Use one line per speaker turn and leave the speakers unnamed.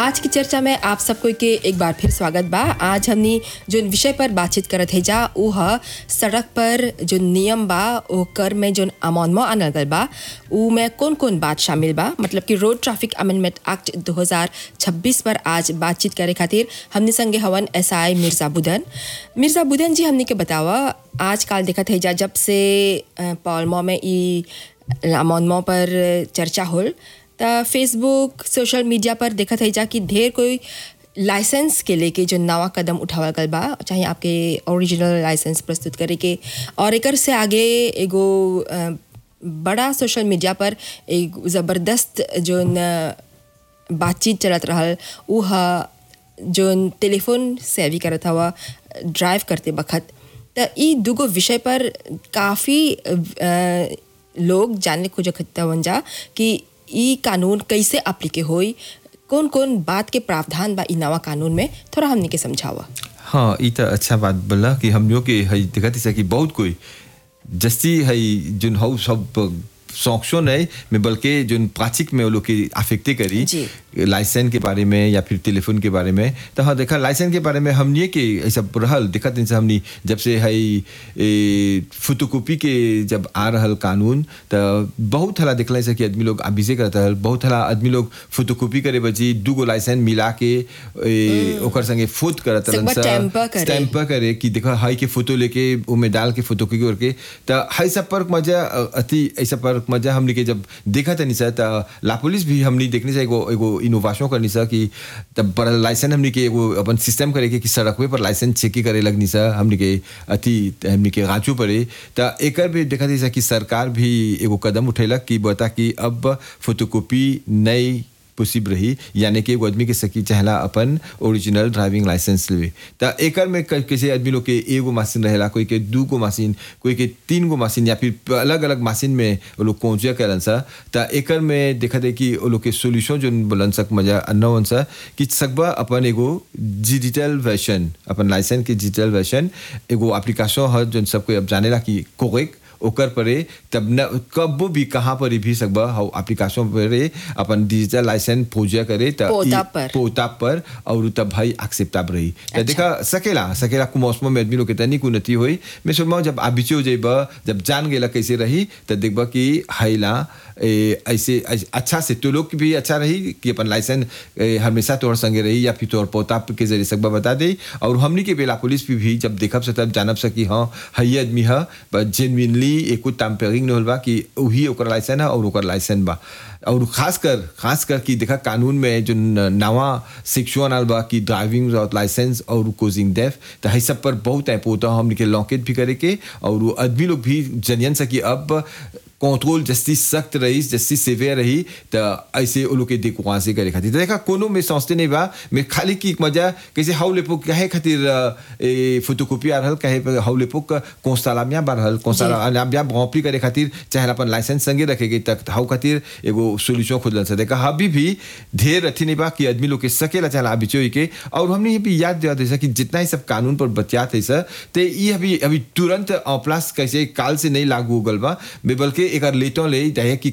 आज की चर्चा में आप सबको के एक बार फिर स्वागत बा आज हमनी जो विषय पर बातचीत करत है जा ऊ ह सड़क पर जो नियम बा ओकर में जो अमोनमा आनल गल बा ऊ में कौन कौन बात शामिल बा मतलब कि रोड ट्रैफिक अमेंडमेंट एक्ट 2026 पर आज बातचीत करे खातिर हमने संगे हवन एस आई मिर्जा बुदन मिर्जा बुदन जी हमने के बतावा आजकल देखत है जा जब से अ, पॉलमो में ई अमोनमा पर चर्चा होल त फेसबुक सोशल मीडिया पर देखत है जा कि ढेर कोई लाइसेंस के लेके जो नवा कदम उठावल गल बा चाहे आपके ओरिजिनल लाइसेंस प्रस्तुत करे के और एकर से आगे एगो अ, बड़ा सोशल मीडिया पर एक ज़बरदस्त जो न बातचीत चलत रहल ऊ ह जोन टेलीफोन से भी करत हवा ड्राइव करते बखत त ई दूगो विषय पर काफ़ी लोग जानने खोजत हवन जा कि ई कानून कैसे अप्लीके होई कौन कौन बात के प्रावधान बा ई नवा कानून में थोड़ा हमने के समझावा
हाँ ई तो अच्छा बात बोला कि हम लोग के हई देखत है कि बहुत कोई जस्ती हई जोन हौ सब सौंक्षो नहीं में बल्कि जोन प्राचिक में वो लोग की अफेक्टे करी
जी।
लाइसेंस के बारे में या फिर टेलीफोन के बारे में तो हाँ देखा लाइसेंस के बारे में हमने के ऐसा रहल देखत इनसे हमने जब से हई फोटोकॉपी के जब आ रहल कानून तो बहुत हला देखला ऐसा कि आदमी लोग अभिषेक करता है बहुत हला आदमी लोग फोटोकॉपी करे बची दू गो लाइसेंस मिला के ए, ओकर संगे फोट करत रहलन
सकबा
सा,
tamper करे।
stamper करे कि देखा हाई के फोटो लेके उमे डाल के फोटो की करके तो हाई सब पर मजा अ, अति ऐसा पर मजा हमने के जब देखा था निशा तो ला पुलिस भी हमने देखने से एगो एगो इनोवेशन करनी सा कि तब पर लाइसेंस हमने के एगो अपन सिस्टम करे के कि सड़क पर लाइसेंस चेक करे लगनी सा हमने के अति हमने के गांचू पड़े तो एकर भी देखा था कि सरकार भी एगो कदम उठेलक कि बता कि अब फोटोकॉपी नई पॉसिबल रही यानी कि एगो आदमी के सकी चाहला अपन ओरिजिनल ड्राइविंग लाइसेंस लेवे त एकर में क- कैसे आदमी लोग के एगो मशीन रहेला कोई के दू गो मशीन कोई के तीन गो मशीन या फिर अलग अलग मशीन में वो लोग पहुंचे करन सा त एकर में देखा दे कि वो लोग के सोल्यूशन जो बोलन सक मजा अनवन सा कि सकबा अपन एगो डिजिटल वर्जन अपन लाइसेंस के डिजिटल वर्जन एगो एप्लीकेशन है जो सबको अब जानेला कि कोरेक्ट ओकर परे तब न कबो भी कहाँ पर भी सकबा हाउ एप्लीकेशन परे अपन डिजिटल लाइसेंस पूजा करे त
पोता
ई-
पर।
पोता पर और तब भाई एक्सेप्टेबल रही त देखा सकेला सकेला कु मौसम में आदमी लोग के तनी उन्नति होई मैं सोचमा जब आबिचे हो जाइबा जब जान गेला कैसे रही त देखबा कि हाइला ए, ऐसे ऐसे- अच्छा से तो लोग की भी अच्छा रही कि अपन लाइसेंस ए, हमेशा तोर संगे रही या फिर तोर पोता के जरिए सकबा बता दे और हमनी के बेला पुलिस भी, भी जब देखब से तब जानब सकी हाँ हई आदमी है जेनविनली एको टैम्परिंग नहीं होल बा कि वही ओकर लाइसेंस है और ओकर लाइसेंस बा और खास कर खास कर कि देखा कानून में जो न- नवा सेक्शन आल बा कि ड्राइविंग लाइसेंस और कोजिंग डेफ तो है सब पर बहुत ऐप होता हमने के लॉकेट भी करे के और वो आदमी लोग भी जनियन सकी अब कंट्रोल जस्ती सख्त रही जस्ती सेवियर रही तो ऐसे वो लोग के देखो वहाँ से करे खातिर तो देखा कोनो में सोचते नहीं बा मैं खाली की मजा कैसे हाउ लेपो कहे खातिर अ, ए फोटोकॉपी आ रहल कहे पे हाउ लेपो कोस्तालामिया बार रहल कोस्तालामिया भौपी करे खातिर चाहे अपन लाइसेंस संगे रखेगे तक हाउ खातिर एगो सोल्यूशन खोजल से देखा अभी भी ढेर अथी नहीं बा कि आदमी लोग के सकेला चाहे अभी चोई के और हमने ये भी याद दिया था कि जितना ही सब कानून पर बतियात है सर ते ये अभी अभी तुरंत प्लस कैसे काल से नहीं लागू हो गल बा बे बल्कि एक लेटो ले चाहे कि